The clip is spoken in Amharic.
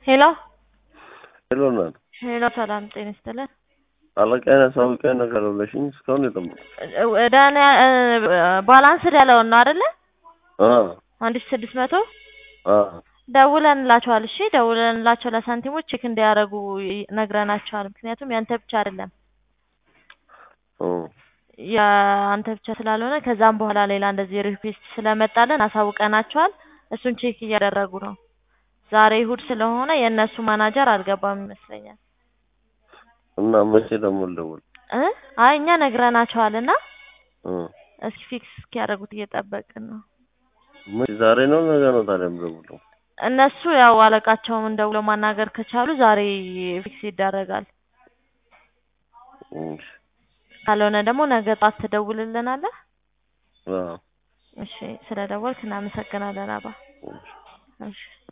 ሄሎ ሄሎ ናት ሄሎ፣ ሰላም ጤና ይስጥልን። አለቃዬን አሳውቂያ ነገር ብለሽኝ እስካሁን የጠበቁ ዳን ባላንስድ ያለውን ነው አይደለ? አ አንድ ሺህ ስድስት መቶ አ ደውለንላቸዋል። እሺ ደውለንላቸው ለሳንቲሞች ቼክ እንዲያደርጉ ነግረናቸዋል። ምክንያቱም ያንተ ብቻ አይደለም ኦ የአንተ ብቻ ስላልሆነ ከዛም በኋላ ሌላ እንደዚህ ሪኩዌስት ስለመጣልን አሳውቀናቸዋል። እሱን ቼክ እያደረጉ ነው። ዛሬ እሑድ ስለሆነ የእነሱ ማናጀር አልገባም ይመስለኛል። እና መቼ ደግሞ ልደውል? እ አይ እኛ ነግረናቸዋል እና እ እስኪ ፊክስ እስኪያደርጉት እየጠበቅን ነው። መቼ ዛሬ ነው ነገ ነው ታዲያ የምደውለው? እነሱ ያው አለቃቸውን ደውለው ማናገር ከቻሉ ዛሬ ፊክስ ይደረጋል። እሺ ካልሆነ ደግሞ ነገ ጧት ትደውልልናለህ። አ እሺ ስለደወልክ እናመሰግናለን አባ። እሺ እሺ